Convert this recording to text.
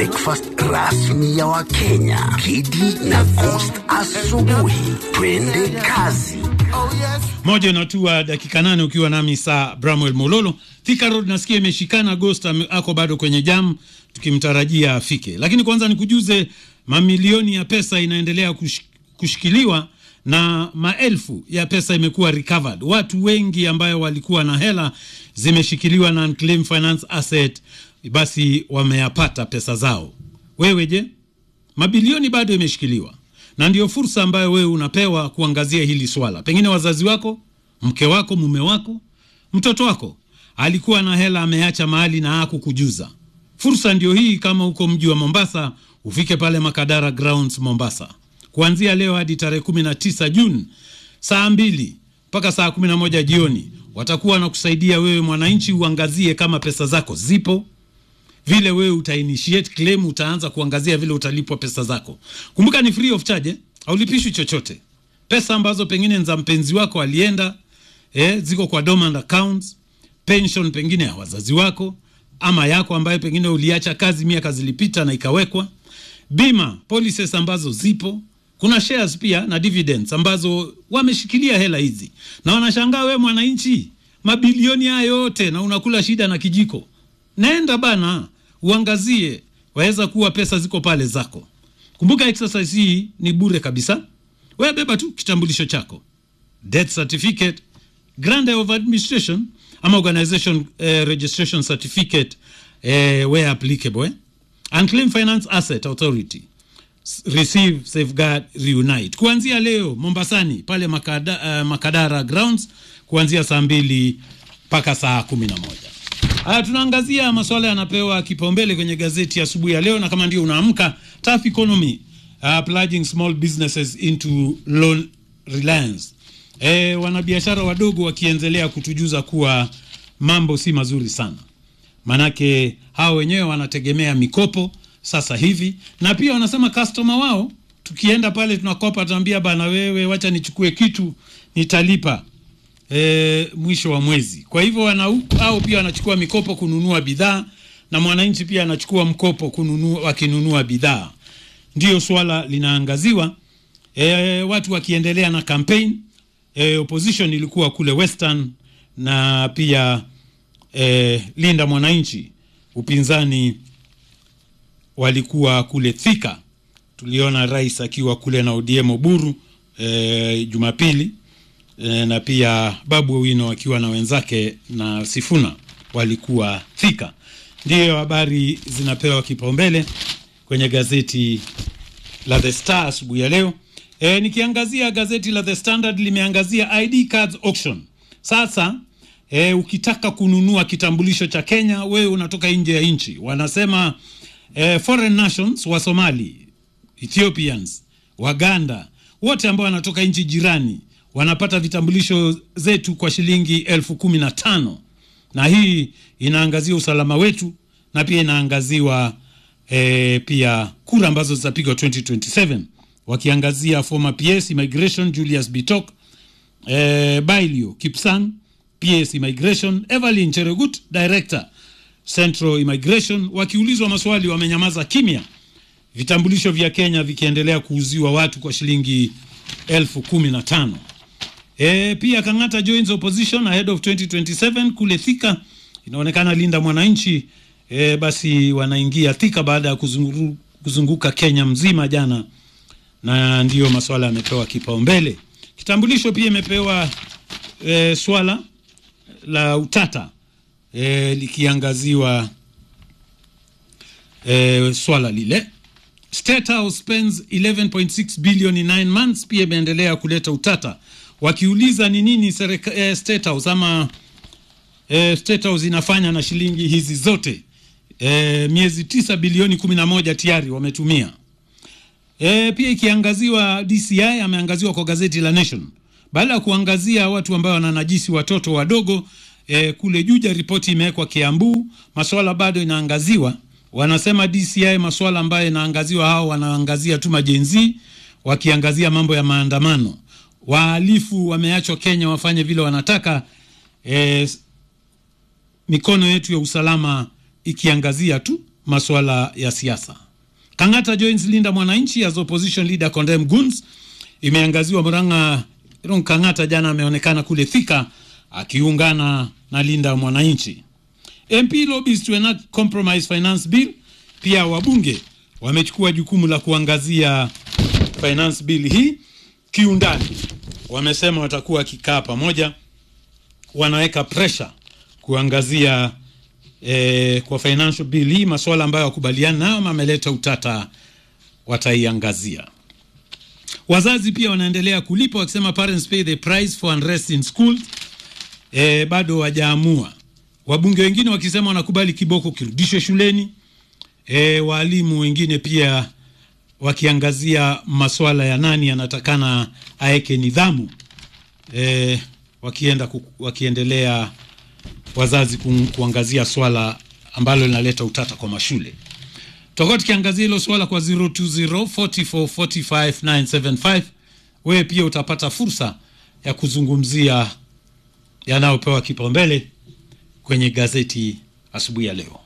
breakfast rasmi ya Wakenya, Kidi na Coast asubuhi. Twende kazi. moja inatua dakika nane ukiwa nami saa Bramwell Mololo. Thika Road nasikia imeshikana, Ghost ame- ako bado kwenye jam, tukimtarajia afike. Lakini kwanza nikujuze, mamilioni ya pesa inaendelea kush, kushikiliwa na maelfu ya pesa imekuwa recovered. Watu wengi ambayo walikuwa na hela zimeshikiliwa na Unclaimed Finance Asset, basi wameyapata pesa zao. Wewe je? mabilioni bado imeshikiliwa na ndio fursa ambayo wewe unapewa kuangazia hili swala. Pengine wazazi wako, mke wako, mume wako, mtoto wako alikuwa na hela ameacha mahali na hakukujuza. Fursa ndio hii. Kama uko mji wa Mombasa, ufike pale Makadara Grounds Mombasa, kuanzia leo hadi tarehe 19 Juni saa mbili mpaka saa 11 jioni. Watakuwa wanakusaidia wewe mwananchi uangazie kama pesa zako zipo vile wewe uta initiate claim, utaanza kuangazia vile utalipwa pesa zako. Kumbuka ni free of charge, eh? haulipishwi chochote. Pesa ambazo pengine ni za mpenzi wako alienda, eh, ziko kwa dormant accounts, pension pengine ya wazazi wako ama yako ambayo pengine uliacha kazi miaka zilipita na ikawekwa, bima policies ambazo zipo, kuna shares pia na dividends ambazo wameshikilia hela hizi, na wanashangaa wewe mwananchi, mabilioni haya yote na unakula shida na kijiko. Naenda bana, uangazie, waweza kuwa pesa ziko pale zako. Kumbuka exercise hii ni bure kabisa. Wewe beba tu kitambulisho chako, death certificate, grant of administration ama organization eh, registration certificate eh, where applicable eh? Unclaimed Finance Asset Authority S- receive safeguard reunite kuanzia leo Mombasani pale Makada, uh, Makadara grounds kuanzia saa mbili mpaka saa kumi na moja. Haya, tunaangazia masuala yanapewa kipaumbele kwenye gazeti asubuhi ya leo, na kama ndio unaamka, tough economy uh, plunging small businesses into loan reliance. E, wanabiashara wadogo wakiendelea kutujuza kuwa mambo si mazuri sana manake hao wenyewe wanategemea mikopo sasa hivi, na pia wanasema customer wao, tukienda pale tunakopa, tunaambia bana, wewe wacha nichukue kitu nitalipa e, mwisho wa mwezi. Kwa hivyo wana hao pia wanachukua mikopo kununua bidhaa, na mwananchi pia anachukua mkopo kununua, wakinunua bidhaa. Ndiyo swala linaangaziwa e, watu wakiendelea na campaign e, opposition ilikuwa kule Western na pia e, Linda Mwananchi, upinzani walikuwa kule Thika. Tuliona rais akiwa kule na ODM Oburu e, Jumapili e, na pia Babu Owino akiwa na wenzake na Sifuna walikuwa Thika. Ndiyo habari zinapewa kipaumbele kwenye gazeti la The Star asubuhi ya leo. E, nikiangazia gazeti la The Standard limeangazia ID cards auction. Sasa e, ukitaka kununua kitambulisho cha Kenya, wewe unatoka nje ya nchi, wanasema e, foreign nations wa Somali, Ethiopians, Waganda, wote ambao wanatoka nchi jirani wanapata vitambulisho zetu kwa shilingi elfu kumi na tano na hii inaangazia usalama wetu na pia inaangaziwa e, pia kura ambazo zitapigwa 2027 wakiangazia former PS Immigration Julius Bitok e, Bailio Kipsang PS Immigration Evelyn Cheregut Director Central Immigration wakiulizwa maswali wamenyamaza kimya vitambulisho vya Kenya vikiendelea kuuziwa watu kwa shilingi elfu kumi na tano. E, pia Kang'ata joins opposition ahead of 2027 kule Thika. Inaonekana Linda Mwananchi e, basi wanaingia Thika baada ya kuzungu, kuzunguka Kenya mzima jana, na ndiyo maswala yamepewa kipaumbele. Kitambulisho pia imepewa e, swala la utata e, likiangaziwa e, swala lile State House spends 11.6 billion in 9 months, pia imeendelea kuleta utata, wakiuliza ni nini serika, eh, State House ama eh, State House inafanya na shilingi hizi zote eh, miezi tisa bilioni 11 tayari wametumia. E, pia ikiangaziwa DCI ameangaziwa kwa gazeti la Nation baada ya kuangazia watu ambao wananajisi watoto wadogo e, kule Juja, ripoti imewekwa Kiambu, maswala bado inaangaziwa. Wanasema DCI maswala ambayo inaangaziwa, hao wanaangazia tu majenzi, wakiangazia mambo ya maandamano. Wahalifu wameachwa Kenya wafanye vile wanataka. E, mikono yetu ya usalama ikiangazia tu masuala ya siasa. Kang'ata joins Linda Mwananchi as opposition leader condemn goons. Imeangaziwa Murang'a. Ron Kang'ata jana ameonekana kule Thika akiungana na Linda Mwananchi. MP lobbies to enact compromise finance bill. Pia wabunge wamechukua jukumu la kuangazia finance bill hii kiundani. Wamesema watakuwa wakikaa pamoja, wanaweka pressure kuangazia eh, kwa financial bill hii masuala ambayo wakubaliana nayo ama ameleta utata, wataiangazia. Wazazi pia wanaendelea kulipa wakisema parents pay the price for unrest in schools. E, bado wajaamua. Wabunge wengine wakisema wanakubali kiboko kirudishwe shuleni. E, waalimu wengine pia wakiangazia masuala ya nani anatakana aeke nidhamu. E, wakienda ku, wakiendelea wazazi ku, kuangazia swala ambalo linaleta utata kwa mashule. Tutakuwa tukiangazia hilo swala kwa 020 44 45 975. Wewe pia utapata fursa ya kuzungumzia yanayopewa kipaumbele kwenye gazeti asubuhi ya leo.